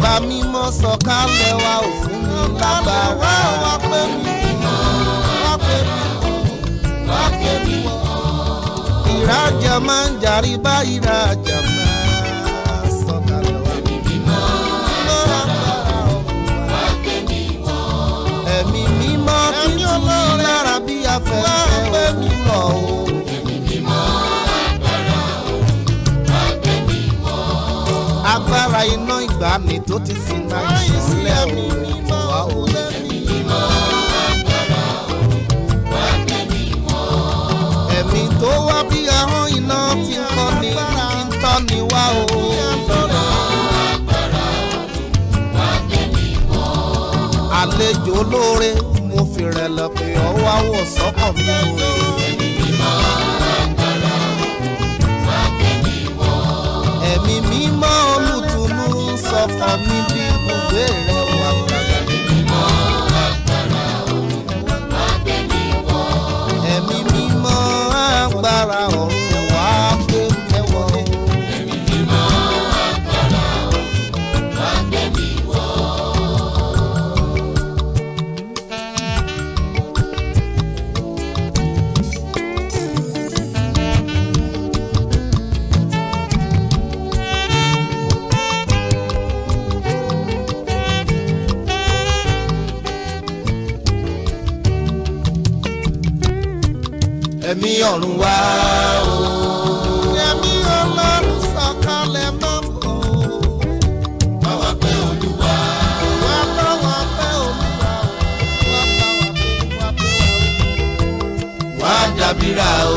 bàbá mímọ́ sọ̀kalẹ̀ wa ò fún mi lágbára. wá pé mi mọ́ wá pé mi mọ́ wá pé mi mọ́. ìrajà máa ń jàrí bá ìrajà máa sọ̀kalẹ̀ wá. mímọ́ agbára ọ̀run wa. ẹ̀mí mímọ́ títí lára bí afẹ́fẹ́ òun lọ o. agbára iná ìgbàanì tó ti sin náà ìṣẹ̀lẹ̀ òun wá o. ẹ̀mí tó wá bí ahọ́n iná ti ń kọ́ ni ti ń tọ́ ni wá o. àlejò olóore mo fi rẹ̀ lọ pé ọwọ́ àwọ̀ sọ́kàn mi o. ẹ̀mí mímọ́ olùtùnú sọ̀kan mi bí ibùgbé rẹ̀ wá gbàgbà. ẹ̀mí mímọ́ agbára ọ̀run wá gbé mẹ́wọ́. ẹ̀mí ọ̀run wá o. ẹ̀mí ọlọ́run sọ̀kalẹ̀ máa ń bọ̀. báwa pé olúwa. wá báwa pé olúwa. wá báwa pé wá pé wá. wá dàbíra o.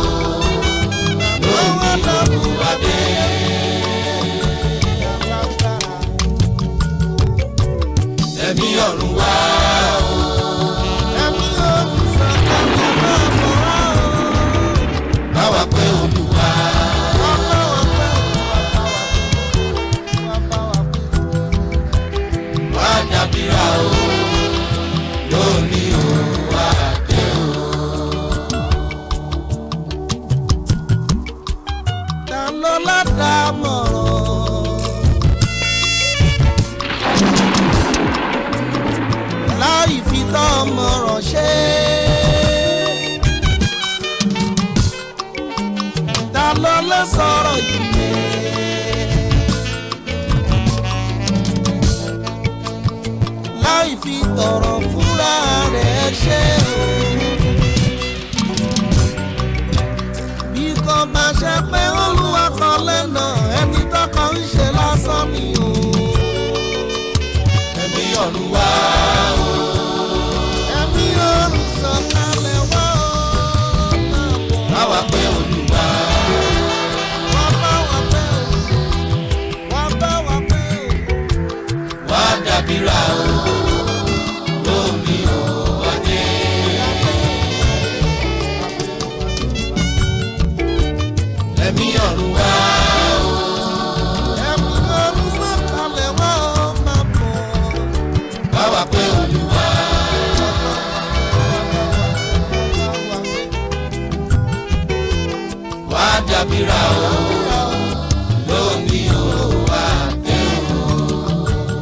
lónìí olúwa dé. ẹ̀mí ọ̀run wá o. ẹ̀mí ọ̀run sọ̀kalẹ̀ máa ń bọ̀ báwa pé olúwa. wá dàbíra o lónìí o wá dé o. ta ló ládàámọ̀ràn láì fi tọ́ ọmọ ràn ṣe ta ló lè sọ̀rọ̀ yìí. láì fi tọrọ fúnra rẹ̀ ṣe o. bí kò bá ṣe pé olúwa kan lẹ́nà ẹni tọkọ ń ṣe lásán ni o. ẹ̀mí ọ̀run wá o. ẹ̀mí ọ̀run sọ̀kalẹ̀ wá o. báwa pé olúwa. wá bá wa pé o. wá bá wa pé o. wá dàbíra o. lómi o wá dé. ẹ̀mí ọ̀run wá o. ẹ̀mí ọ̀run sọ̀kalẹ̀ wá o máa bọ̀. báwa pé olúwa. wá dàbíra o. lómi o wá dé o.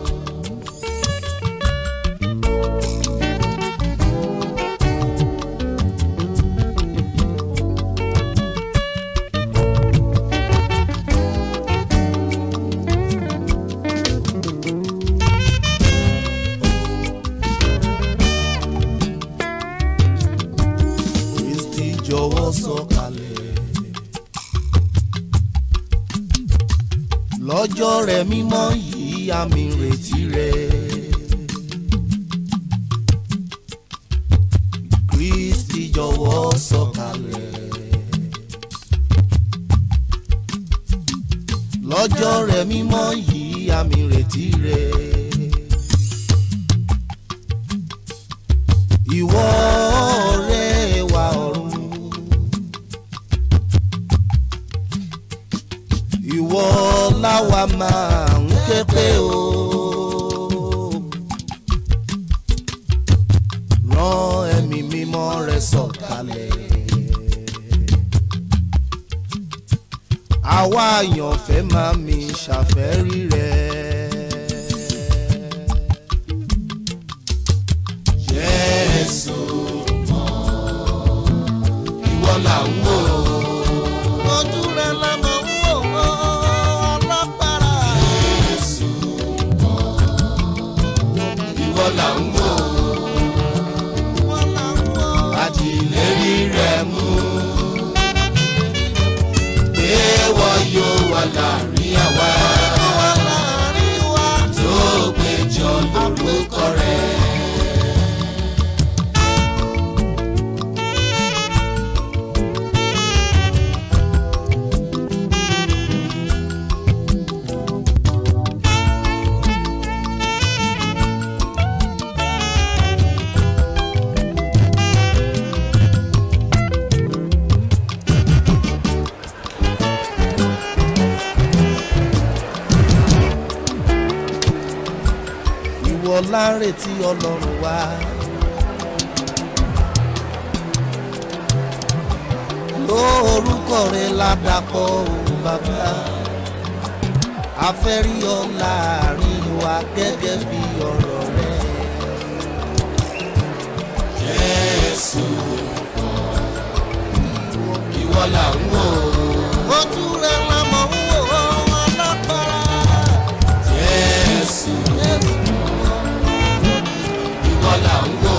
Kristi jọ̀wọ́ sọ̀kalẹ̀. lọ́jọ́ rẹ̀ mímọ́ yìí àmì ìrètí rẹ̀. Kristi jọ̀wọ́ sọ̀kalẹ̀. lọ́jọ́ rẹ̀ mímọ́ yìí àmì ìrètí rẹ̀. ìwọ ọ̀rẹ́ wa ọ̀run. ìwọ láwa máa ń ké pé o. rán ẹ̀mí mímọ́ rẹ sọ̀kalẹ̀. àwa àyànfẹ́ máa mi ṣàfẹ́rí rẹ̀. là ń wò ojú rẹ lọmọ ń wò ó alágbára. Jésù ìwọ là ń wò wọ́n là ń wò ó. àti ìlérí rẹ mú pé wọ́n yóò wà láàrin àwa wọ́n láàrin wa. tó péjọ lórúkọ rẹ. ìwọ láretí ọlọ́run wá. lórúkọ rẹ ládàpọ̀ òun bàbá a fẹ́ rí ọ láàrin wa gẹ́gẹ́ bí ọ̀rọ̀ rẹ. Jésù ìwọ là ń wò ojú rẹ lámọ̀ ń wò ó alágbára. Jésù ìwọ là ń wò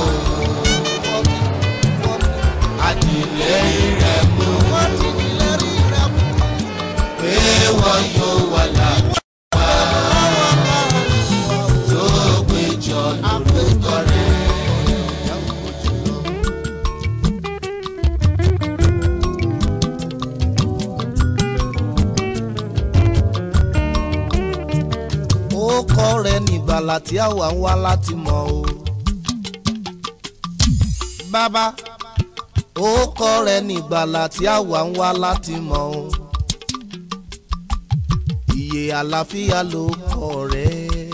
àti ìlérí rẹ mú wọ́n ti ní lẹ́rí rẹ mú. pé wọ́n yóò wà láàrin tó péjọ lórúkọ rẹ. ó kọ́ rẹ nígbàlà tí àwa ń wá láti mọ̀ o. bàbá ó kọ́ rẹ nígbàlà tí àwa ń wá láti mọ̀ o. ìyè àlàáfíà ló kọ́ rẹ.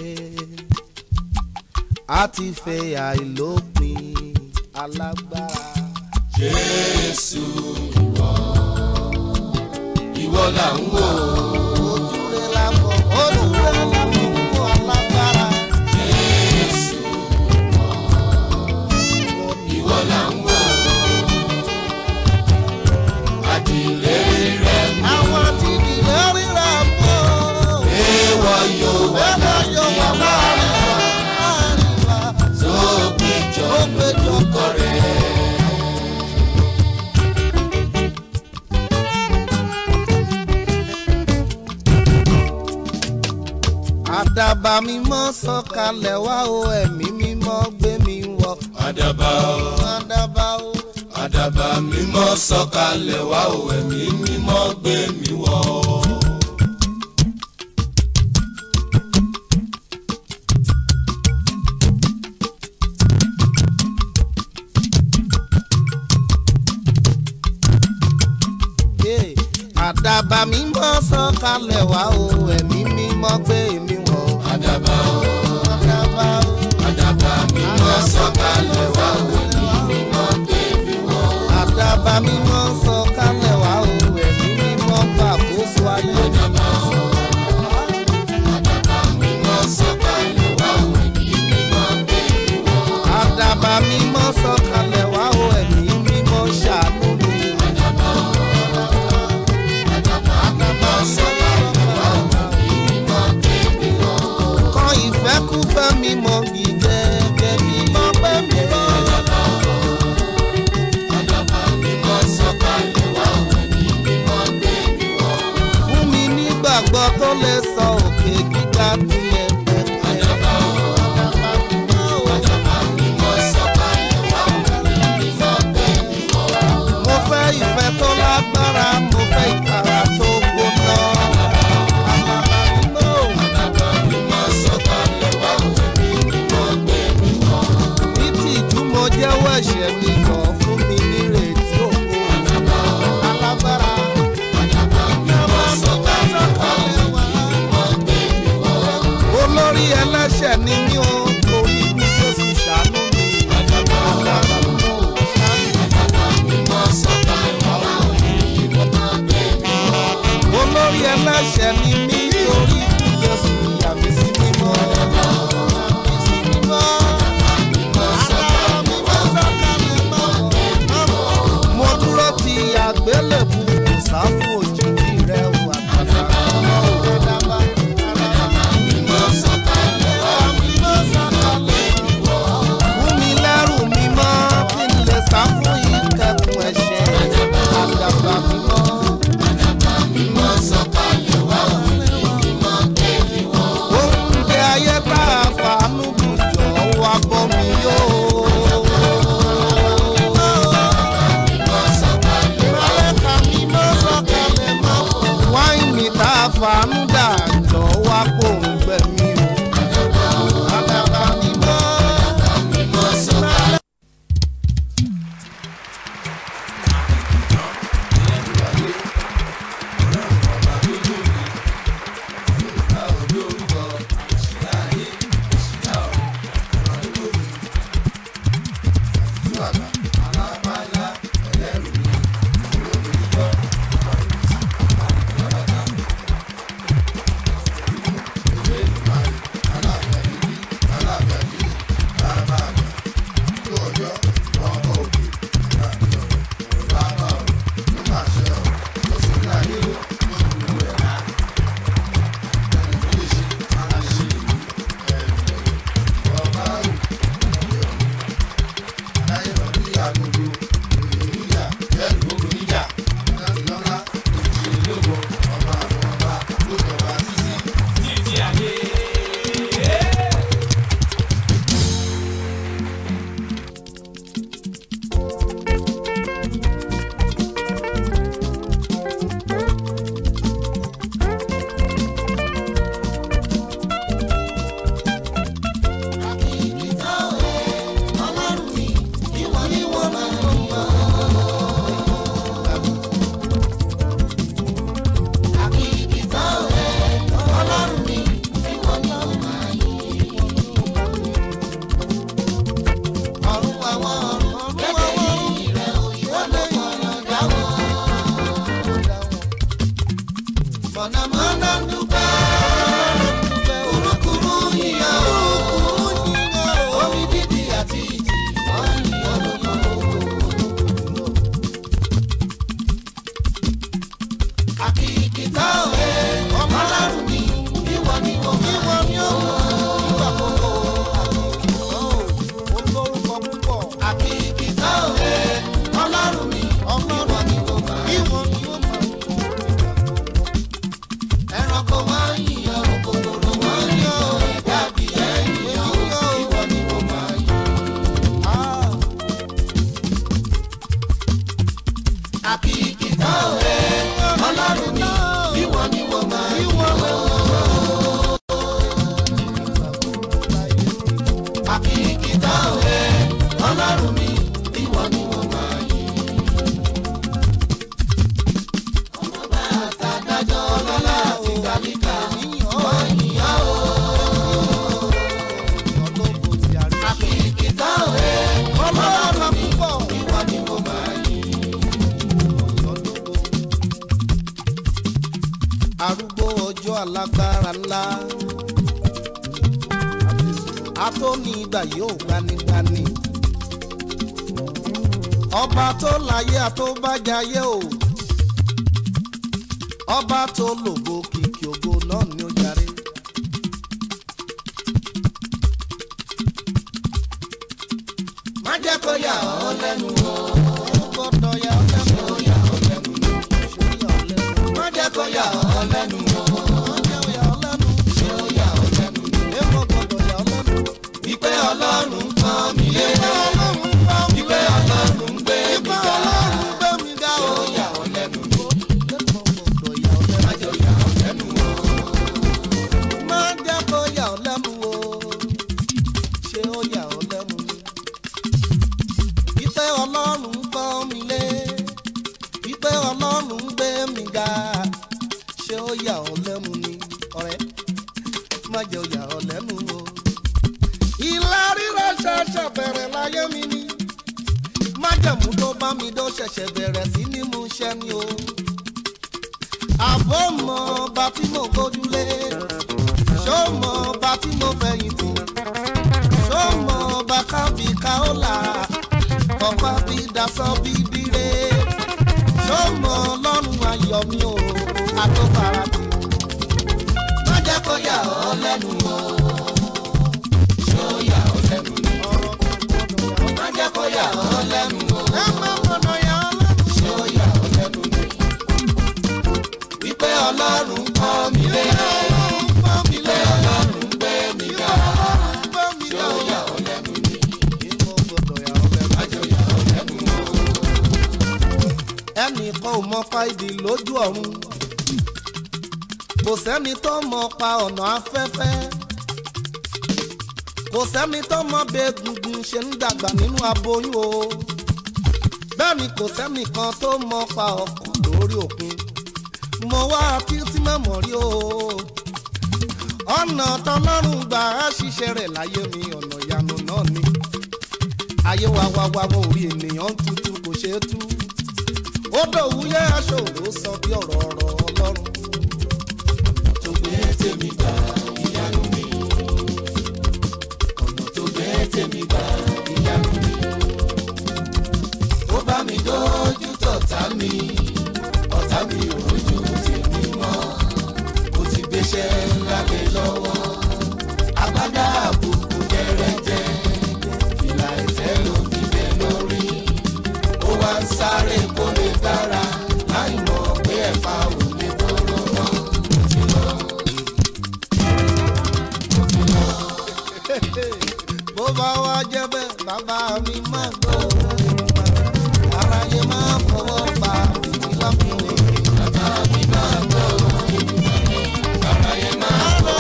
a ti fẹ́ àìlópin alágbára. Jésù ìwọ ìwọ là ń wò ojú rẹ lámọ̀ ojú rẹ lámọ̀ wọ alágbára. Jésù ìwọ là ń wò àti ìlérí rẹ mú àwọn àti ìdílé rírà mọ́. pé wọ́n yóò wà láàrin àwa tó péjọ lórúkọ rẹ. àdàbà mímọ́ sọ̀kalẹ̀ wá o ẹ̀mí mímọ́ gbé mi wọ̀. àdàbà o àdàbà o àdàbà mímọ́ sọ̀kalẹ̀ wá o ẹ̀mí mímọ́ gbé mi wọ̀. Yeah. àdàbà mímọ́ sọ̀kalẹ̀ wá o ẹ̀mí mímọ́ gbé mi wọ̀. àdàbà o àdàbà o àdàbà mímọ́ sọ̀kalẹ̀ wá o ẹ̀mí mímọ́ gbé mi wọ̀. àdàbà mímọ́ sọ̀kalẹ̀ wá o ẹ̀mí mímọ́ gbàkóso ayé. àdàbà o àdàbà mímọ́ sọ̀kalẹ̀ wá o ẹ̀mí mímọ́ gbé mi wọ̀. àdàbà mímọ́ sọ̀kalẹ̀ wá o ẹ̀mí mímọ́ ṣàánú mi. àdàbà o àdàbà mímọ́ sọ̀kalẹ̀ wá o ẹ̀mí mímọ́ gbé mi wọ̀. kọ́ ìfẹ́kúfẹ́ mi mọ́ bí gẹ́gẹ́ bí mọ́ pẹ́ mi lọ. àdàbà mímọ́ sọ̀kalẹ̀ wá o ẹ̀mí mímọ́ gbé mi wọ̀. fún mi nígbàgbọ́ tó lè sọ òkè gíga tilẹ̀ pẹ̀pẹ̀. àdàbà o àdàbà mímọ́ sọ̀kalẹ̀ wá o ẹ̀mí mímọ́ gbé mi wọ̀. mo fẹ́ ìfẹ́ tó lágbára mo fẹ́ ìtara tó gbóná. àdàbà mímọ́ o. àdàbà mímọ́ sọ̀kalẹ̀ wá o ẹ̀mí mímọ́ gbé mi wọ̀. ní tìjú mo jẹ́wọ́ ẹ̀ṣẹ̀ mi kàn fún mi nírètí òkú. àdàbà o alágbára. àdàbà mímọ́ sọ̀kalẹ̀ wá o ẹ̀mí mímọ́ gbé mi wọ̀. olórí ẹlẹ́ṣẹ̀ ni mí o torí bí jésù ṣàánú mi. àdàbà o àdàbà mímọ́ o, ṣàánú mi. àdàbà mímọ́ sọ̀kalẹ̀ wá o ẹ̀mí mímọ́ gbé mi wọ̀. olórí ẹlẹ́ṣẹ̀ ni mí torí bí jésù yà mí sí mímọ́. Yà mí sí mímọ́. mímọ́ sọ̀kalẹ̀ wá o ẹ̀mí mímọ́ gbé mi wọ̀. mo dúró ti ọjọ́ alágbára ńlá atóni ìgbà yóò gbanigbani ọba tó láyé àtọ́bàjáyé o ọba tó lògo kìkì ògo náà ni ó jàre. má jẹ́ kó yà ọ́ lẹ́nu o. ó gbọ́dọ̀ yà ọ́ lẹ́nu o. yà ọ́ lẹ́nu o. ṣé ó yà ọ́ lẹ́nu o. má jẹ́ kó yà ọ́ lẹ́nu o. ó jẹ́ ó yà ọ́ lẹ́nu o. ṣé ó yà ọ́ lẹ́nu o. èèmọ̀ gbọ́dọ̀ yà ọ́ lẹ́nu o. wípé ọlọ́run pọ́n mi lé. ọlọ́run bá mi wípé ọlọ́run gbé mi Ìgbà ga. ọlọ́run gbé mi ga ṣé o. ó yà ọ́ lẹ́nu o. Lẹ́kọ̀ọ́ gbọ́dọ̀ yà ọ́ lẹ́nu. má jẹ́ ó yà ọ́ lẹ́nu o. Má jẹ́ kó yà ọ́ lẹ́nu o. Ṣé ó yà ọ́ lẹ́nu ni? Ìpè ọlọ́run gbọ́ mi lé. Ìpè ọlọ́run gbé mi ga. Ṣé ó yà ọ́ lẹ́nu ni? Ọ̀rẹ́, má jẹ́ ó yà ọ́ lẹ́nu o. Ìlà rírọ̀ ṣẹ̀ṣẹ̀ bẹ̀rẹ̀ láyé mi ni. Májẹ̀mú tó bá mi dó ṣẹ̀ṣẹ̀ bẹ̀rẹ̀ sí ní mú ṣẹ́ ni o àbọ̀ mọ ọba tí mo gbójúlé ṣó mọ ọba tí mo fẹ̀yìntì ṣó mọ ọba kábí káólà ọba bí dasọ bí dire ṣó mọ ọlọ́run ayọ̀ mi o àtọ́farati. má jẹ́ kó yà ọ́ lẹ́nu o. ṣé ó yà ọ́ lẹ́nu o. ọ̀rọ̀ tó gbọ́dọ̀ yà ọ́. má jẹ́ kó yà ọ́ lẹ́nu o. ẹ má gbọ́dọ̀ yà ọ́ lẹ́nu. ṣé ó yà ọ́ lẹ́nu o. wípé ọlọ́run pọ́n mi lé. ọlọ́run gbọ́ mi wípé lé. ọlọ́run gbé mi ìwọ ga. ọlọ́run gbọ́ mi ṣé lé. ó yà ọ́ lẹ́nu o. ìwọ gbọ́dọ̀ yà ọ́ lẹ́nu. má jẹ́ ó yà ọ́ lẹ́nu o. ẹnìkan ò mọ fáìdì lójú ọ̀run kò sẹ́ni tó mọ pa ọ̀nà afẹ́fẹ́ kò sẹ́ni tó mọ bí egungun ṣe ń dàgbà nínú aboyún o bẹ́ẹ̀ ni kò sẹ́ni kan tó mọ pa ọkọ̀ lórí òkun mo wá títí mẹ́mọ̀ rí o ọ̀nà tọlọ́run gbà á ṣiṣẹ́ rẹ̀ láyé mi ọ̀nà ìyanu náà ni ayé wa wá wá wọn ò rí ènìyàn tuntun kò ṣeé tú ó dòwúyẹ́ aṣọ òru sọ bí ọ̀rọ̀ ọ̀rọ̀ ọlọ́run. tó gbé tèmi gbà ìyanu mi. ọ̀nà tó gbé tèmi gbà ìyanu mi. ó bá mi dójú tọ̀tá mi. ọ̀tá mi ò rojú tèmi mọ́. ó ti gbéṣẹ́ ńlá lé lọ́wọ́. agbádá àbùkù jẹrẹjẹ. fìlà ẹ̀tẹ́ ló fi bẹ́ lórí. ó wá ń sáré kó lè dára. láì mọ̀ pé ẹ̀fà ò lè dúró mọ́. ó ti lọ. bó bá wá jẹ́ bẹ́ẹ̀ bàbá mi máa gbọ́ aráyé máa fọwọ́ pa ìdílá fún mi. bàbá mi máa gbọ́ aráyé máa gbọ́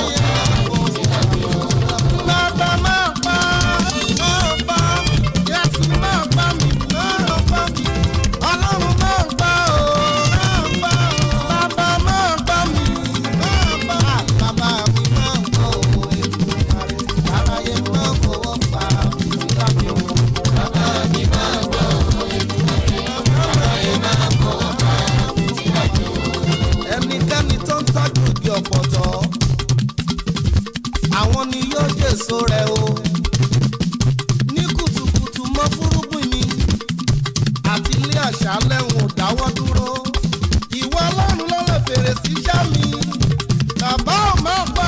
bàbá máa pa máa pa Jésù máa pa mi máa pa mi ọlọ́run máa pa ó máa pa ó bàbá máa pa mi máa pa bàbá mi máa gbọ́ ó ètò aráyé máa fọwọ́ pa ìdílá fún mi. bàbá mi máa gbọ́ aráyé máa gbọ́ ẹnikẹ́ni tó ń tọ́jú igi ọ̀pọ̀tọ́ àwọn ni yóò jèso rẹ̀ o ní kùtùkùtù mọ́ fúrúgbìn mi àti ilé àṣálẹ̀ ń ò dáwọ́ dúró ìwọ ọlọ́run ló lè fèrè sí iṣẹ́ mi bàbá ò má pa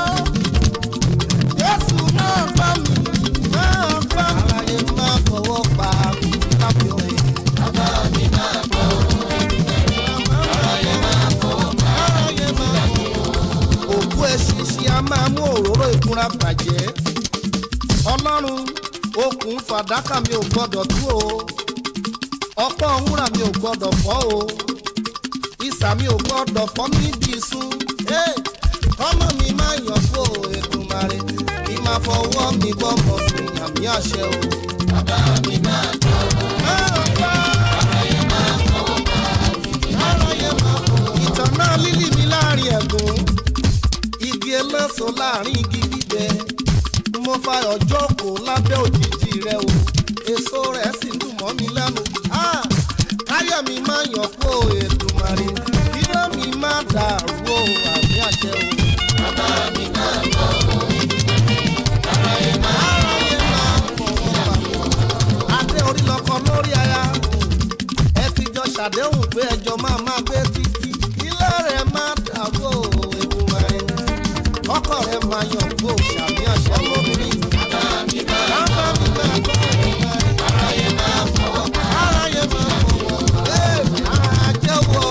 jésù máa pa mi máa pa mi. aláyé máa fọwọ́ pa mi lábẹ́ òye. bàbá mi máa gbọ́ aráyé máa fọwọ́ pa aráyé máa òkú eṣinṣin a máa mú òróró ìkunra bàjẹ́ ọlọ́run okùn fàdákà mi ò gbọ́dọ̀ tú o ọ̀pọ̀ wúrà mi ò gbọ́dọ̀ fọ́ o ìsà mi ò gbọ́dọ̀ fọ́ níbi ìsun Hey! ọmọ mi máa yàn fún o Èdùmàrè kí máa fọwọ́ mi gbọ́mọ̀ sí àmì àṣẹ o. bàbá mi máa gbọ́ Máa pa aráyé máa fọwọ́ pa aráyé máa fọ́. ìtàn náà lílì mi láàrin ẹ̀gún igi eléso láàrin igi gbígbẹ mo fa ọjọ́ kò lábẹ́ òjijì rẹ o èso rẹ̀ sì dùn mọ́ mi lẹ́nu Ah! káyọ̀ mi máa yàn kó Èdùmàrè kíló mi máa dàrú o àmì àṣẹ. pàṣẹ o. bàbá mi máa bọ̀ aráyé máa fọwọ́ bà mí. adé orí lọkọ lórí aya ẹ ti jọ ṣàdéhùn pé ẹjọ́ máa máa gbé títí ilé rẹ̀ máa dàgbò ewu rẹ̀ ọkọ rẹ̀ máa yàn gbò ṣàmì àṣẹ lórí. bàbá mi máa bàbá mi máa bọ̀ aráyé máa fọwọ́ bà aráyé máa fọwọ́ ẹ̀ àjẹwọ́.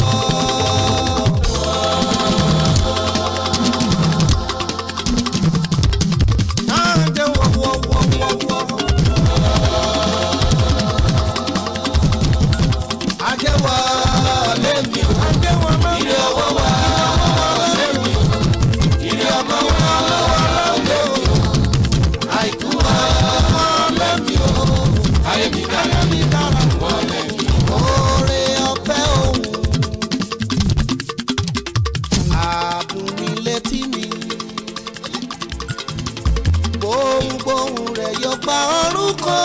àjẹwọ́ wọ́wọ́wọ́wọ́. àjẹwọ́ lẹ́mi o. àjẹwọ́ lẹ́mi ilé ọwọ́ wa lẹ́mi o ilé ọmọ wa lẹ́mi o àìkú wa lẹ́mi o ayé mi dára mi dára wọ́n lẹ́mi o. Oore ọ̀fẹ́ òun àdùn ní létí mi. Gbohùngbohùn rẹ̀ yóò gba orúkọ.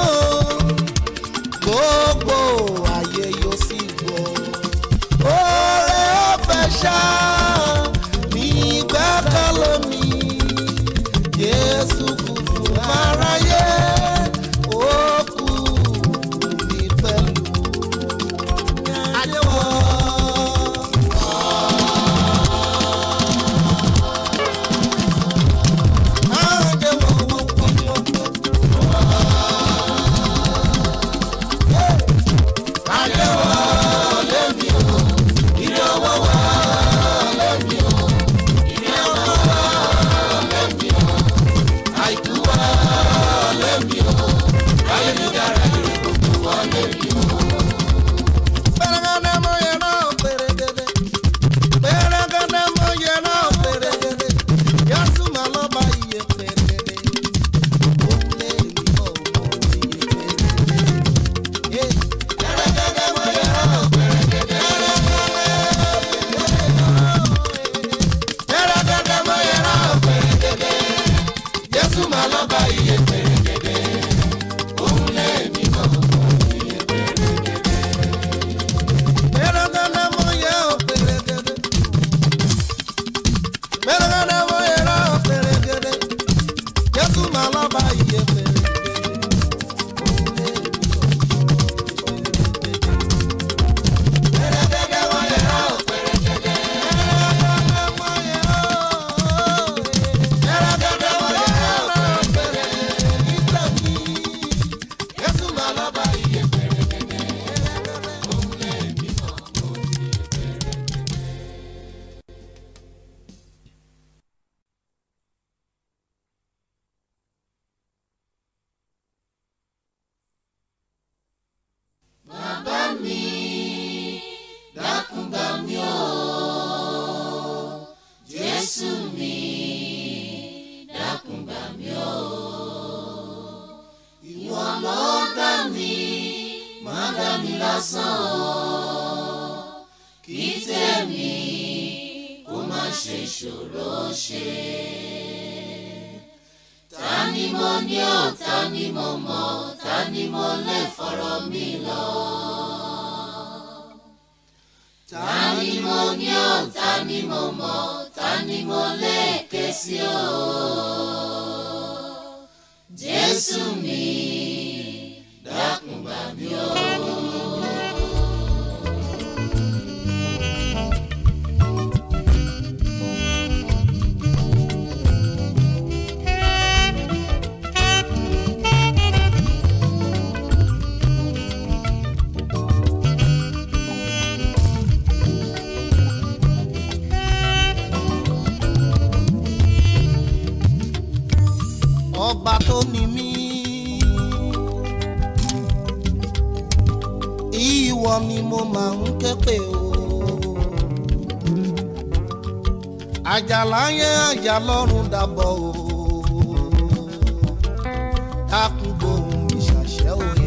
Gbogbo ayé yóò sì gbọ́. Oore ọ̀fẹ́ ṣá ní gbẹ́kẹ̀lé mi. Jésù kú fún aráyé. Ó kú mi pẹ̀lú. Adéwọ̀. àìkú wa lẹ́mi o ayé mi dára ire gbogbo wa lẹ́mi o. gẹ́gẹ́ mo yẹ ọ́ gẹ́gẹ́ mo yẹ ọ́ pẹ̀rẹ̀gẹ̀dẹ̀ Jésù máa lọ bá iye pẹ̀rẹ̀gẹ̀dẹ̀ òun lẹ́ẹ̀mí mọ́ iye pẹ̀rẹ̀gẹ̀dẹ̀. gẹ́gẹ́ mo yẹ ọ́ pẹ̀rẹ̀gẹ̀dẹ̀ gẹ́gẹ́ mo yẹ ọ́ pẹ̀rẹ̀gẹ̀dẹ̀ Jésù máa lọ bá iye pẹ̀rẹ̀gẹ̀dẹ̀ òun lẹ́ẹ̀mí mọ́ iye pẹ̀rẹ̀gẹ̀dẹ̀. Bàbá mi dákun gbà mí o Jésù mi dákun gbà mí o ìwọ ló dá mi má dá mi lásán o kí tèmi kó má ṣe ṣòro ṣe ta ni mo ní ò ta ni mo mọ̀ ta ni mo lè fọ̀rọ̀ mi lọ. ta ni mo ní ò ta ni mo mọ̀ ta ni mo lè ké sí o. Jésù mi dákun gbà mí o. ọba tó ní mí. ìwọ ni mo máa ń ké pè o. àjàlá yẹn àjà lọ́rùn dàbọ̀ o. dákun gbóhùn mi ṣàṣẹ òye.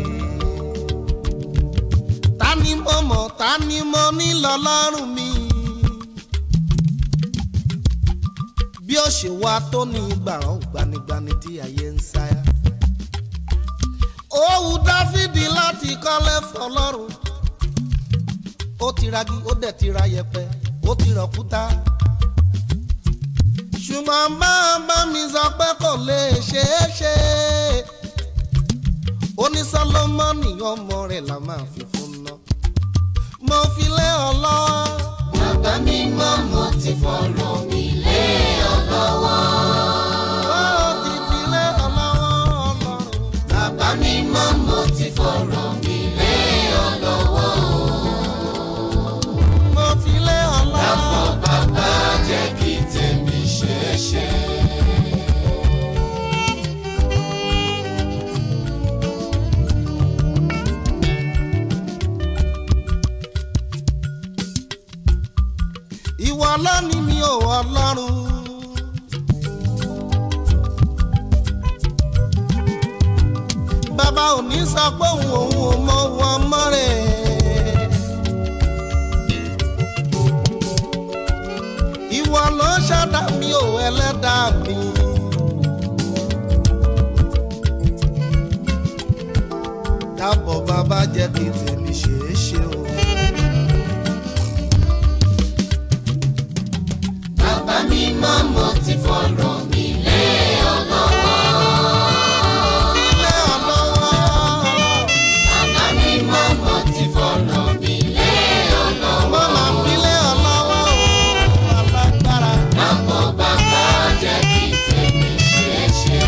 ta ni mo mọ̀ ta ni mo ní lọ́lọ́run mi. bí ó ṣe wá tó ní gbàrán gbanigbani tí ayé ń sáyà. ó wù dáfídì láti kọ́lé fọlọ́run. ó ti ragi ó dẹ̀ ti ra yẹpẹ ó ti rọ̀kúta. ṣùgbọ́n bàbá mi sọ pé kò lè ṣeé ṣe ó ní sọlọ́mọ́nì ọmọ rẹ̀ la máa fi fún ná mo fi lé ọ lọ́wọ́. bàbá mi mọ́ mo ti fọ̀rọ̀ mi lé ọ lọ́wọ́. ó ti fi lé ọ lọ́wọ́ ọlọ́run. bàbá mi mọ́ mo ti fọ̀rọ̀ mi lé ọ lọ́wọ́. mo fi lé ọ lọ́wọ́. dàpọ̀ bàbá jẹ́ kí tèmi ṣeé ṣe. ìwọ lónìí mi ò ọlọ́run. bàbá ò ní sọ pé òun òun ò mọ wọn mọ́ rẹ̀. ìwọ ló ṣẹ̀dá mi ò ẹlẹ́dàá mi. dábọ̀ bàbá jẹ́ kí tèmi ṣeé ṣe o. bàbá mi mọ́ mo ti fọ̀rọ̀ mi lé ọ lọ́wọ́. ilé ọlọ́wọ́. bàbá mi mọ́ mo ti fọ̀rọ̀ mi lé ọ lọ́wọ́. Mama file ọlọ́wọ́ o, alágbára. dàpọ̀ bàbá jẹ́ kí tèmi ṣeé ṣe.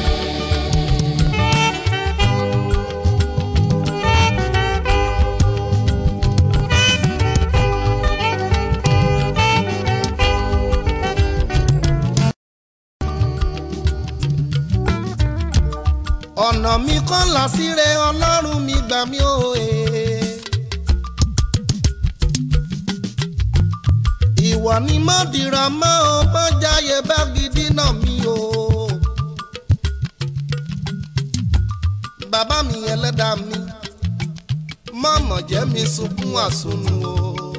Ọ̀nà mi kọ́ là síre ọlọ́run mi gbà mí o. eh. Ìwọ ni mo dìrọ̀ mọ́ o, mo jáyé bá gidi náà mi o. Bàbá mi ẹlẹ́dàá mi, mọ̀mọ̀ jẹ́ mi sunkún àsunù o.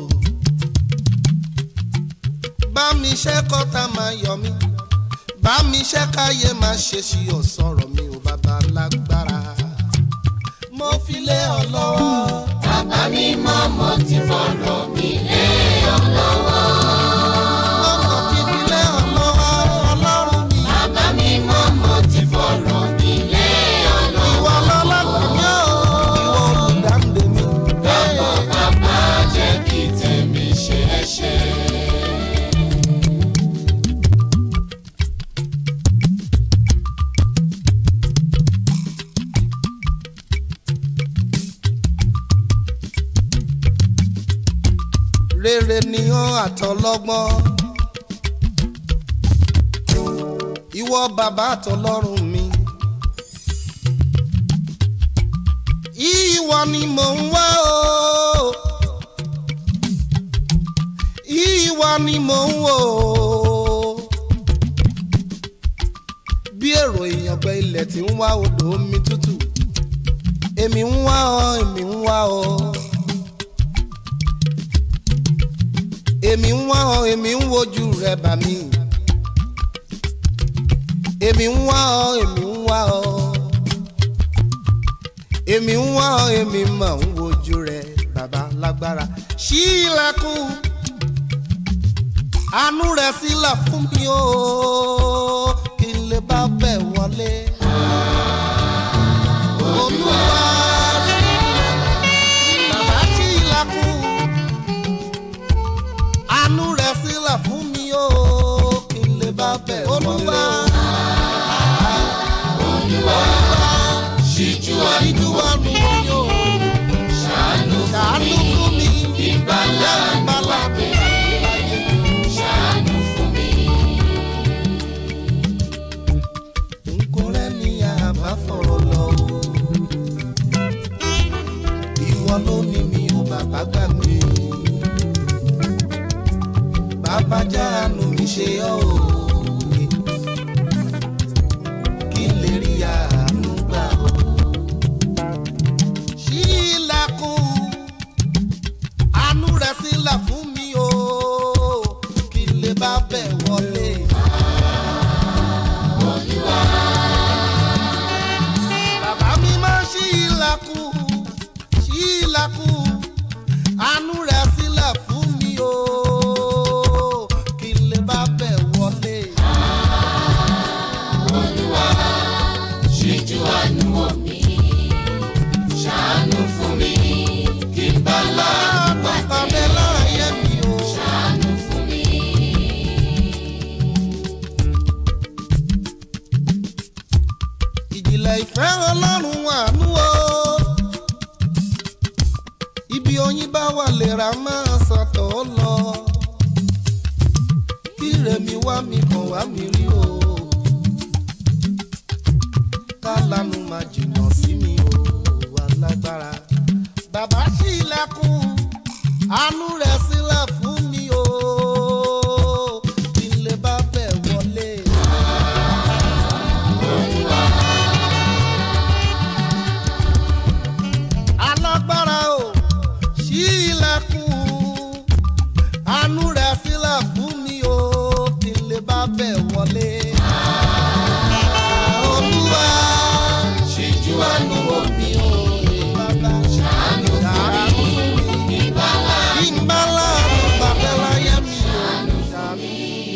Bá mi ṣẹ́ kọ́ta máa yọ mí bá mi ṣe káyé máa ṣe sí ọ̀sọ̀rọ̀ mi ò bàbá lágbára. mo fi lé ọ lọ́wọ́. bàbá mi mọ́ mo ti fọ̀rọ̀ mi lé ọ lọ́wọ́. ọmọ ti fi lé ọ lọ́wọ́ ọlọ́run mi. bàbá mi mọ́ mo ti fọ̀rọ̀ mi lé ọ lọ́wọ́. ìwọ lọ́lọ́gbọ̀n mi ò ìwọ olùdáǹdè mi. dàpọ̀ bàbá jẹ́ kí tèmi ṣeé ṣe. rere ni ó àtọlọ́gbọ́n. ìwọ bàbá àtọlọ́run mi. ìwọ ni mò ń wá o. ìwọ ni mò ń wò o. bí èrò ìyàngbẹ ilẹ̀ tí ń wá odò omi tútù. èmi ń wá ọ èmi ń wá ọ. èmi ń wá ọ èmi ń wojú rẹ bà mí èmi ń wá ọ èmi ń wá ọ èmi ń wá ọ èmi mọ̀ ń wojú rẹ bàbá lágbára ṣí ilẹ̀kùn àánú rẹ sílẹ̀ fún mi o kí n lè bá bẹ̀ wọlé olúwa bàbá ṣí ilẹ̀kùn àánú rẹ̀ sílẹ̀ fún mi o kí n lè bá bẹ̀ olúwa. olúwa ṣíjú ìjú àánú àánú mi o ṣàánú ṣàánú fún mi ìgbàlà ìgbàlà mi láyé. ṣàánú fún mi. nkó rẹ ní àbá fọ̀rọ̀ lọ o ìwọ ló ní mi ò bàbá gbà mí bàbá jáàánú mi ṣe ọ́ o kí n lè rí àánú gbà o. ṣí ilẹ̀kùn àánú rẹ̀ sílẹ̀ fún mi o kí n lè bá bẹ̀ wọlé. Bàbá mi máa ṣí ilẹ̀kùn, ṣí ilẹ̀kùn, àánú rẹ̀ sílẹ̀ fún mi o, kí n lè bá bẹ̀ wọlé. bá mi rí o kálánú máa jìnnà sí mi o alágbára bàbá ṣí ilẹ̀kùn àánú rẹ̀ sílẹ̀ fún mi o kí n lè bá bẹ̀ wọlé. alágbára o ṣí ilẹ̀kùn àánú rẹ̀ sílẹ̀ fún mi o kí n lè bá bẹ̀ wọlé. olúwa ṣíjú àánú wò mí o bàbá ṣàánú fún mi ìbálá kí n bá láàánú bàbá láyé mi o ṣàánú fún mi.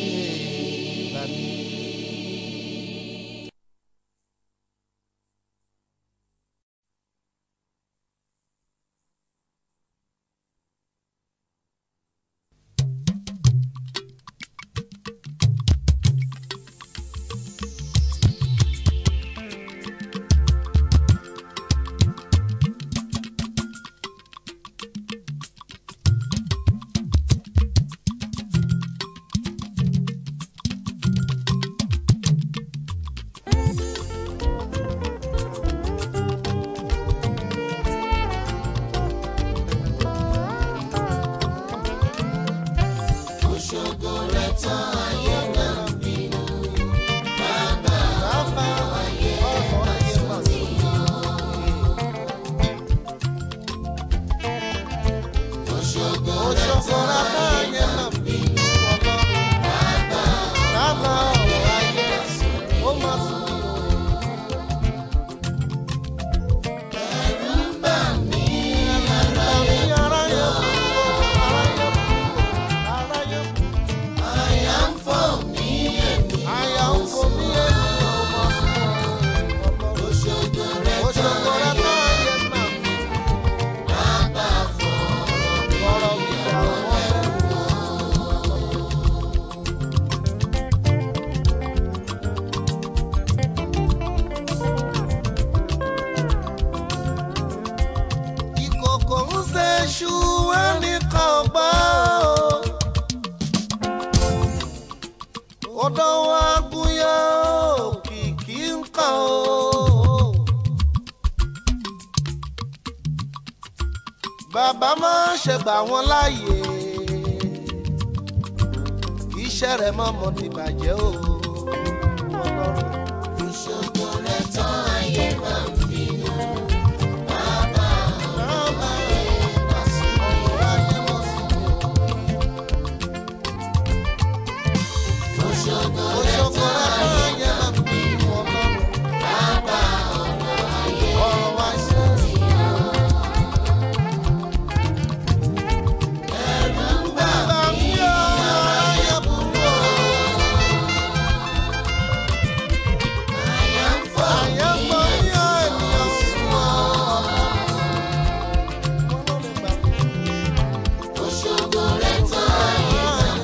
òṣogbo rẹ̀ tán ayé náà bínú Bàbá ọ̀rọ̀ ayé mà sí o. òṣogbo Òṣogbo rẹ̀ tán ayé mà bínú ọlọ́run. Bàbá ọ̀rọ̀ ayé ó mà sí o. ẹ̀rù ń bà mí Àmì aráyé kú o, aráyé kú o, aráyé kú. àyà ń fọ́ mí èmi Àyà ń fò mí èmi ò mọ̀ sí o. òṣogbo rẹ̀ tán Òṣogbo rẹ̀ tán ayé mà bínú. bàbá fọ̀rọ̀ Ọ̀rọ̀ mi dà wọ́n bẹ̀rù o. ìkòkò ń ṣe ṣú ẹnìkan gbọ́ odò wa gúnyán òkìkí ń kàn ó. bàbá máa ń ṣe gbà wọ́n láàyè kì í ṣe rẹ̀ mọ́mọ́ ti bàjẹ́ o. Ọlọ́run. òṣogbo rẹ̀ tán ayé náà bínú bàbá Bàbá bá sí ọ̀rọ̀ ayé mọ̀ sí mi o. òṣogbo rẹ̀ Òṣogbo tán rẹ̀ ayé tán ayé náà mà bínú Ọlọ́run. bàbá ọ̀rọ̀ ayé ọ̀rọ̀ wa ṣe é. ẹ̀rù ń bà Bàbá mi ò ayé burú o. àyà ń fọ́ Ayé pọ̀ ní ènìyàn sùn ọ́. Wọ́n ló lè gbà mí. òṣogbo rẹ̀ tán ayé náà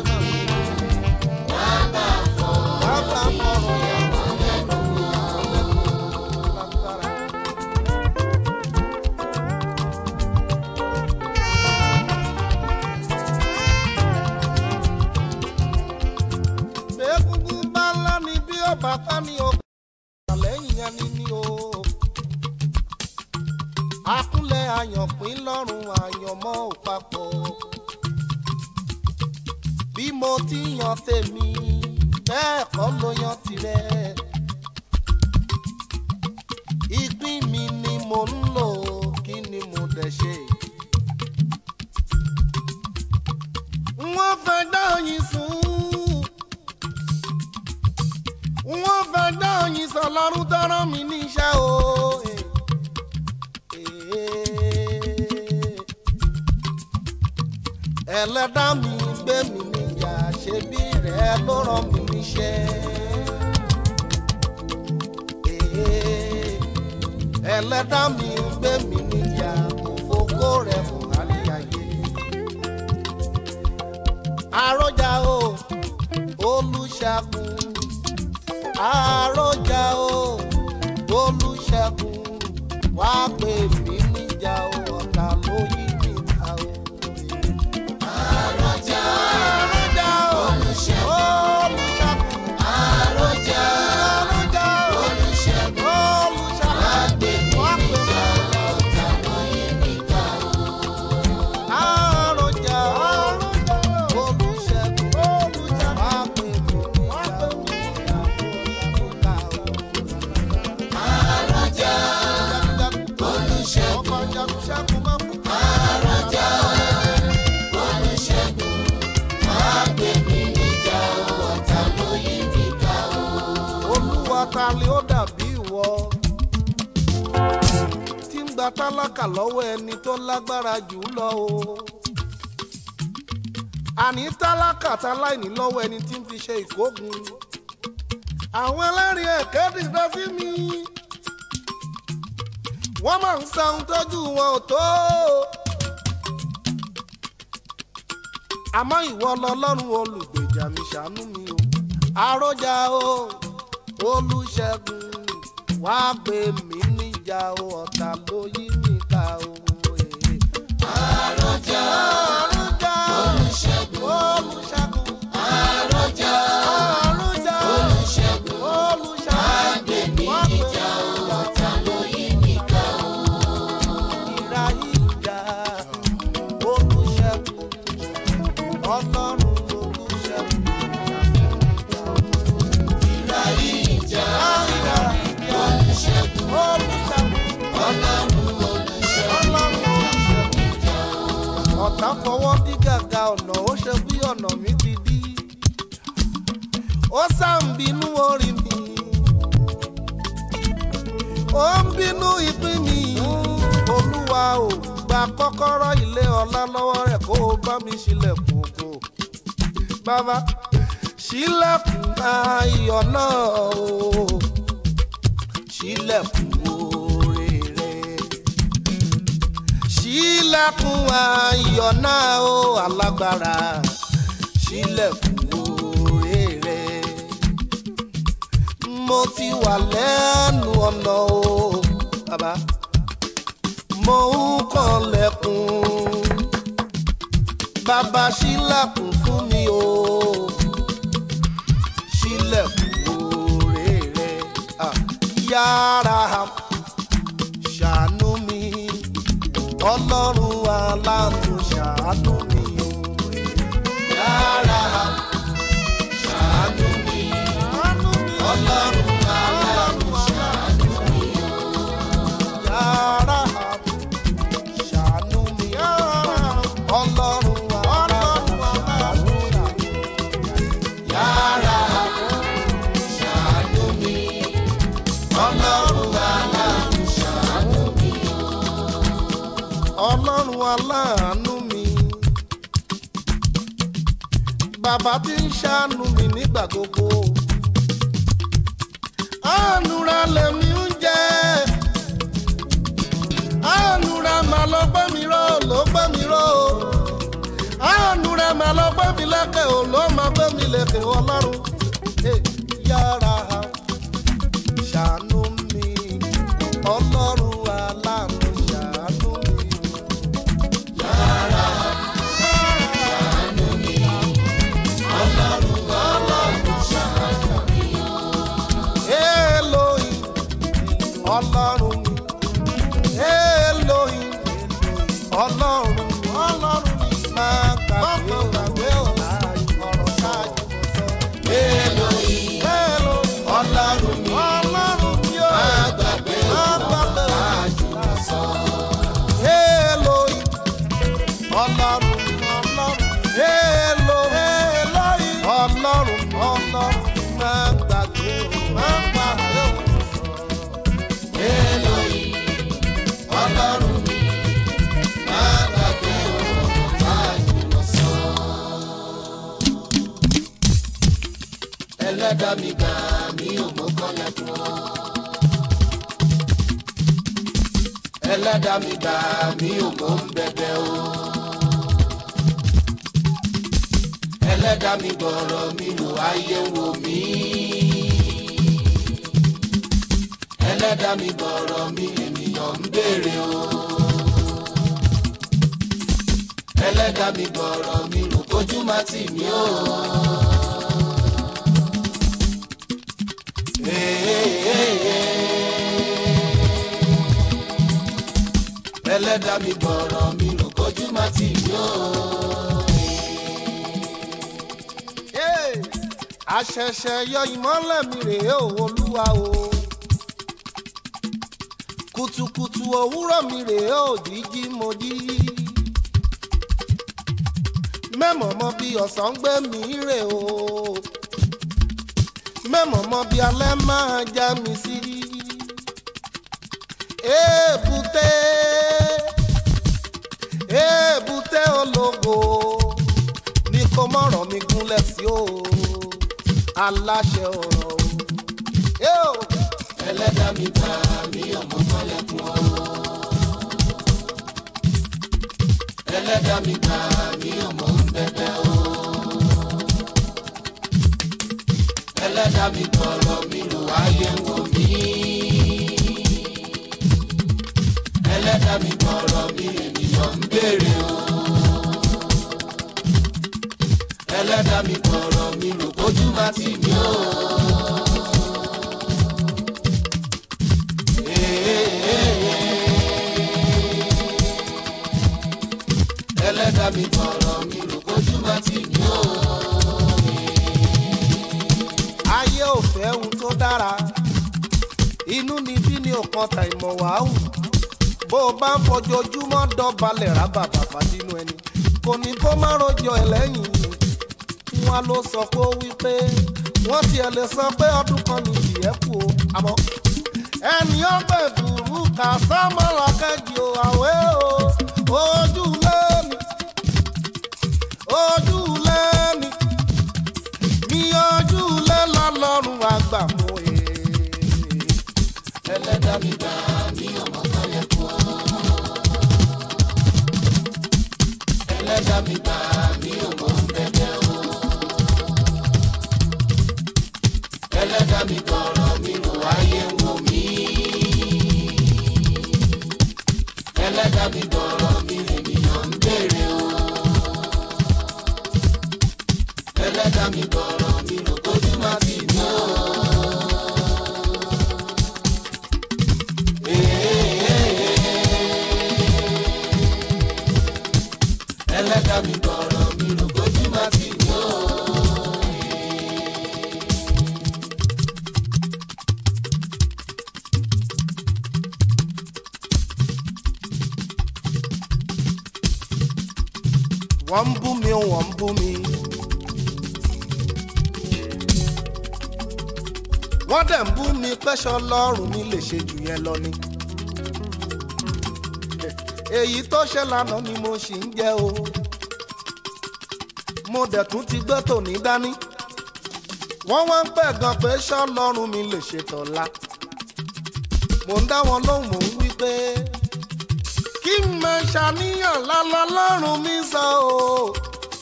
bàbá fọ̀rọ̀ Bàbá fọ̀rọ̀ yà wọ́n lẹ́nu lágbára. Egungun bá ńlá ni bí ọba ká ní o. Àlẹ́yìn yẹn ni ní o. Akúnlẹ̀ àyànpín lọ́rùn àyànmọ́ ò papọ̀. Bí mo ti yan tèmi, bẹ́ẹ̀ kọ́ ló yan tirẹ̀. Ìpín mi ni mo ń lò, kí ni mo dẹ̀ ṣe? Wọ́n fẹ́ dá oyin sùn wọ́n fẹ́ dá oyin sọ lọ́rùn tọ́rọ mi níṣẹ́ o. ẹlẹ́dá mi gbé mi níjà ṣe bí rẹ̀ ló rán mi níṣẹ́. ẹlẹ́dá mi gbé mi níjà kò fokó rẹ̀ fún àríyáyé. àròjà o olùṣàkùn àròjà o olùṣègùn wá pè mí níjà o ọ̀tá ló yí mi ta o. àròjà àròjà o olùṣègùn olùṣègùn gba tálákà lọ́wọ́ ẹni tó lágbára jù ú lọ o àní tálákà táláìní lọ́wọ́ ẹni tí ń fi ṣe ìkógun àwọn ẹlẹ́rìí ẹ̀kẹ́ dìde sí mi wọ́n máa ń sa ohun tójú wọn ò tó àmọ́ ìwọ lọ́lọ́run olùgbèjà mi ṣàánú mi o àròjà o olùṣègùn wá gbé mi níjà o ọ̀tá ló yí mi ká o. àròjà àròjà olùṣègùn olùṣègùn àròjà àròjà olùṣègùn olùṣègùn gbé mi níjà o ọ̀tá ló yí mi ká o. ìrà ìjà olùṣègùn ọlọ́run olùṣègùn. ìrà ìjà ìrà ìjà olùṣègùn olùṣègùn. ọlọ́run olùṣègùn ọ̀tá fọwọ́ dí gàgà ọ̀nà ó ṣe bí ọ̀nà mi ti dí ó sá ń bínú orí mi ó ń bínú ìpín mi olúwa ò gba kọ́kọ́rọ́ ilé ọlá lọ́wọ́ rẹ̀ kó o bá mi ṣílẹ̀kùn ògo bàbá ṣílẹ̀kùn ayọ̀ náà o ṣílẹ̀kùn oore rẹ̀ ṣílẹ̀kùn ayọ̀ náà ó alágbára ṣílẹ̀kùn oore rẹ̀ mo ti wà lẹ́nu ọ̀nà o bàbá mo ń kànlẹ̀kùn bàbá ṣílẹ̀kùn fún mi o ṣílẹ̀kùn oore rẹ̀ ah, yára ṣàánú mi ọlọ́run aláàánú ṣàánú mi o. yára ṣàánú mi ọlọ́run aláàánú ṣàánú mi Yàrá ṣàánú mi ọlọ́run aláàánú ṣàánú mi. yára ṣàánú mi ọlọ́run aláàánú ṣàánú mi ọlọ́run aláàánú mi. bàbá tí ń ṣàánú mi nígbà gbogbo. àánúra lèmi ń jẹ. àánúra màá lọ gbẹ́ mi ró ló gbẹ́ mi ró. àánúra màá lọ gbẹ́ mi lẹ́kẹ̀ ò ló máa gbẹ́ mi lẹ́kẹ̀ ọlọ́run. Eh, yára ṣàánú mi ọlọ́run aláàánú ṣàánú mi. yára ṣàánú mi ọlọ́run aláàánú ṣàánú mi Elohim ọlọ́run mi Elohim ọlọ́run mi ọlọ́run mi máa gbàgbé gbàgbé ọ̀rọ̀ ṣáájú mo sọ. Elohim Elohim ọlọ́run mi ọlọ́run mi ó má gbàgbé máa ọ̀rọ̀ gbàgbé ṣáájú mo sọ. Elohim ọlọ́run mi ọlọ́run mi Elohim ọlọ́run mi ọlọ́run mi máa gbàgbé máa gbàgbé ọ̀rọ̀. Elohim ọlọ́run mi má gbàgbé ọ̀rọ̀ ṣáájú mo sọ. ẹlẹ́dàá mi gbà mí ò mọ́ kọ́lẹ́kùn ọ́. ẹlẹ́dàá mi gbà mí ò mọ́ ń bẹ̀bẹ̀ o. ẹlẹ́dàá mi gbọ́rọ̀ mi wò ayé wò mí. ẹlẹ́dàá mi gbọ́rọ̀ mi ènìyàn ń béèrè o. ẹlẹ́dàá mi gbọ́rọ̀ mi rò kójú má tì mí o. ẹlẹ́dàá mi gbọ́rọ̀ mi rò kójú má tì mí o. Hey, àṣẹ̀ṣẹ̀ yọ ìmọ́lẹ̀ mi rèé o olúwa o kùtùkùtù òwúrọ̀ mi rèé o jíjí mo jí mẹ́mọ̀ mọ bí ọ̀sán gbé mi rè o mẹ́mọ̀ mọ bí alẹ́ máa já mi sí èbúté èbúté ológo ní kó mọ̀rọ̀ mi gúnlẹ̀ sí o aláṣẹ ọ̀rọ̀ o. ẹlẹ́dà mi gbà mí ọmọ mọ́lẹ́kùn o. ẹlẹ́dà mi gbà mí ọmọ ń bẹ̀bẹ̀ o. ẹlẹ́dà mi gbọ́rọ̀ mi rò ayé ń wò mí. ẹlẹ́dà mi gbọ́rọ̀ mi ènìyàn ń béèrè o. ẹlẹ́dà mi gbọ́rọ̀ mi rò kójú má tì mí o. ẹlẹ́dà mi gbọ́rọ̀ mi rò kójú má tì mí o. ayé ò fẹ́ ohun tó dára inú ni bí ní ọ̀kan ta ìmọ̀ wàhù bó o bá ń fojoojúmọ́ dọ̀balẹ̀ rábà bàbá nínú ẹni kò ní kó má rojọ́ ẹ lẹ́yìn wọn ló sọ pé ó wí pé wọ́n tiẹ̀ lè sọ pé ọdún kan ní ìyẹ́ kù o àmọ́ ẹni ọgbẹ́ ìdùrú kà sámọ́ra kẹ́jì o àwẹ́ o ojú lẹ́mi ojú lẹ́mi mi ojú lẹ́ lọ́lọ́run àgbà mọ́ ẹ̀. ẹlẹ́dà mi gbà mí ọmọ mọ́lẹ́kùn o. ẹlẹ́dà mi gbà mí ọmọ ń bẹ̀bẹ̀ o. ẹlẹ́dà mi gbọ́rọ̀ mi rò ayé ń wò mí. ẹlẹ́dà mi gbọ́rọ̀ mi ènìyàn ń béèrè o. ẹlẹ́dà mi gbọ́rọ̀ mi rò kójú má tì mí o. ẹlẹ́dà mi gbọ́rọ̀ mi rò kójú má tì mí o. wọ́n ń bú mi wọ́n ń bú mi. wọ́n dẹ̀ ń bú mi pẹ́ṣọ lọ́rùn mi lè ṣe jù yẹn lọ ni. èyí tó ṣe lánàá ni mo ṣì ń jẹ́ o. mo dẹ̀ tún ti gbé tòní dání. wọ́n wá ń pẹ̀ gan pé ṣọ́ lọ́rùn mi lè ṣe tọ̀la. mo ń dá wọn lóhùn mò ń wí pé kí n máa ṣàníyàn lálọ́ lọ́rùn mi sọ o.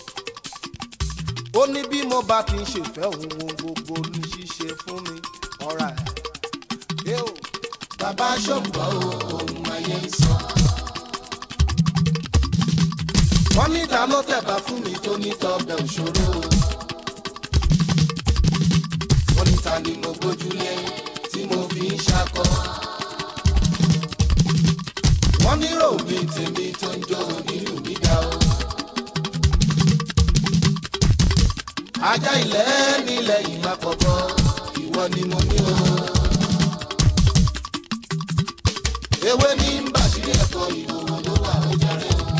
ó ní bí mo bá ti ń ṣèfẹ́ òun ohun gbogbo ní ṣíṣe fún mi ọ̀rá ẹ̀. bàbá ṣòǹgbọ́ o ohun ayé ń sọ. wọ́n ní ta ló tẹ̀bà fún mi tó ní tọ́bẹ̀ òṣòro. wọ́n ní ta ni mo gbójúlé tí mo fi ń ṣakọ. wọ́n ní ròmí tèmi tó ń jó nínú mi dá o. ajá ilẹ̀ nílẹ̀ ìmọ̀ kọ̀ọ̀kan ìwọ ni mo ní o. ewé ní bàṣírí ẹ̀kọ́ ìhòòhò ló wà ó jẹrẹ o.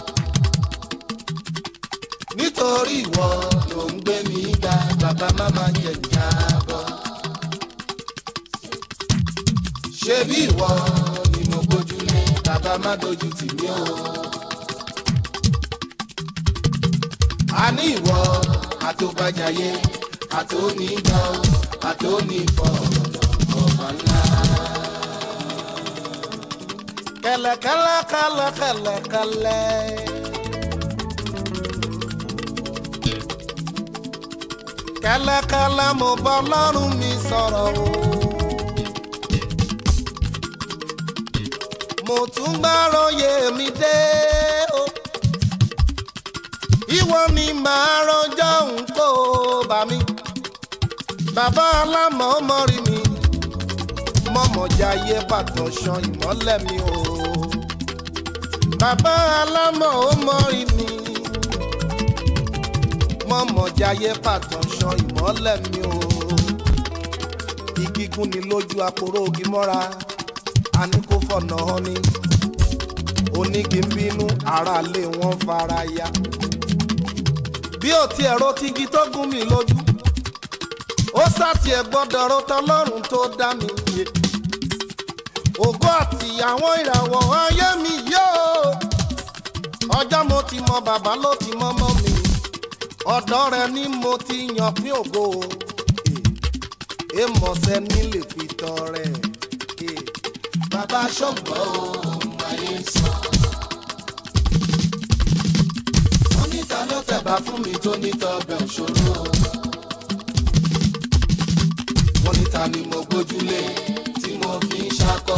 nítorí ìwọ ló ń gbé mi ga bàbá máma jẹ ìjábọ̀. ṣé bí ìwọ ni mo gbójúlé bàbá má dojú tì mí o. a ní ìwọ àtòbàjáyé àtònígbà àtònífọ̀ ọ̀bà ńlá. kẹlẹkẹlẹ kẹlẹ kẹlẹ. kẹlẹkẹlẹ mo bá ọlọ́run mi sọ̀rọ̀ o. mo tún gbàròyé mi dé o. ìwọ ni màá rọjọ́ nǹkó bá mi. bàbá alámọ̀ mọ́rí mi mọ̀mọ́jáyé pàtó ṣan ìmọ́lẹ̀ mi o. bàbá alámọ̀ ó mọ́rí mi. mọ̀mọ́jáyé pàtó ṣan ìmọ́lẹ̀ mi o. igi gún ni lójú aporó ogi mọ́ra a ní kó fọ̀nà hàn ni. onígi ń bínú aráalé wọn fara ya. bí ò tiẹ̀ ro tigi tó gún mi lójú ó sàtì ẹ̀ gbọ́dọ̀ ro tọlọ́run tó dá mi yé ògo àti àwọn ìràwọ̀ ayé mi yóò ọjọ́ mo ti mọ bàbá ló ti mọ mọ́ mi ọ̀dọ́ rẹ ni mo ti yàn pín ògo èèmọ̀sẹ̀ ní lè fi tọrẹ. bàbá ṣọ́gbọ́ ohun ayé ń sọ. wọ́n níta ló tẹ̀bà fún mi tó níta ọbẹ̀ òṣòro. wọ́n níta ni mo gbójúlé tí mo fi ń ṣakọ.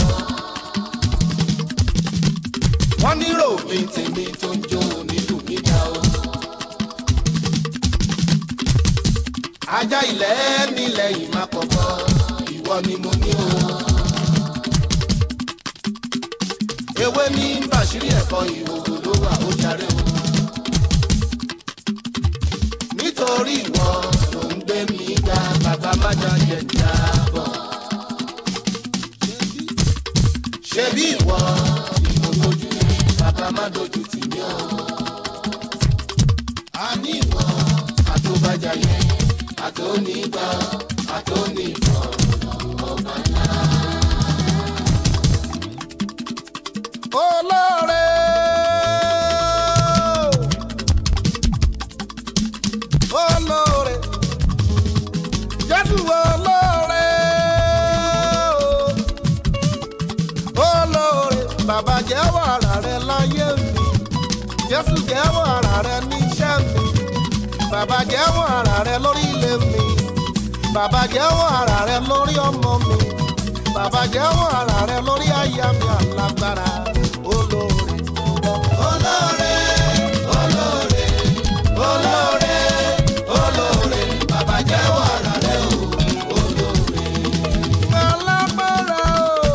wọ́n nírò mi tèmi tó ń jó nílùú níta o. ajá ilẹ̀ nílẹ̀ yìí má kọ̀kọ́ ìwọ ni mo ní o. ewé ní bàṣírí ẹ̀kọ́ ìhòòhò ló wà ó jàre o. nítorí ìwọ ló ń gbé mi ga bàbá májà jẹ jábọ̀. ṣebí ìwọ ni mo dojú bàbá má dojú tì mí o. a ní ìwọ àtòbàjáyé àtònígbà àtònífọ̀ ọba ńlá. olóore. olóore. jésù olóore. olóore. bàbá jẹ́wọ́ ara rẹ láyé mi. jésù jẹ́wọ́ ara rẹ níṣẹ́ mi. bàbá jẹ́wọ́ ara rẹ lórí ilé mi. bàbá jẹ́wọ́ ara rẹ lórí ọmọ mi. bàbá jẹ́wọ́ ara rẹ lórí aya mi alágbára olóore. olóore olóore olóore olóore bàbá jẹ́wọ́ ara rẹ o olóore. alágbára o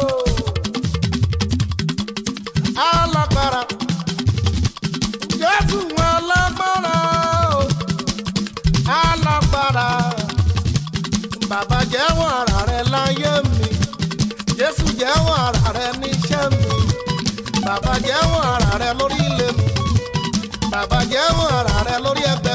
alágbára jésù alágbára o alágbára bàbá jẹ́wọ́ ara rẹ láyé mi jésù jẹ́wọ́ ara rẹ níṣẹ́ mi bàbá jẹ́wọ́ ara rẹ lórí ilé mi bàbá jẹ́wọ́ ara rẹ lórí ẹgbẹ́.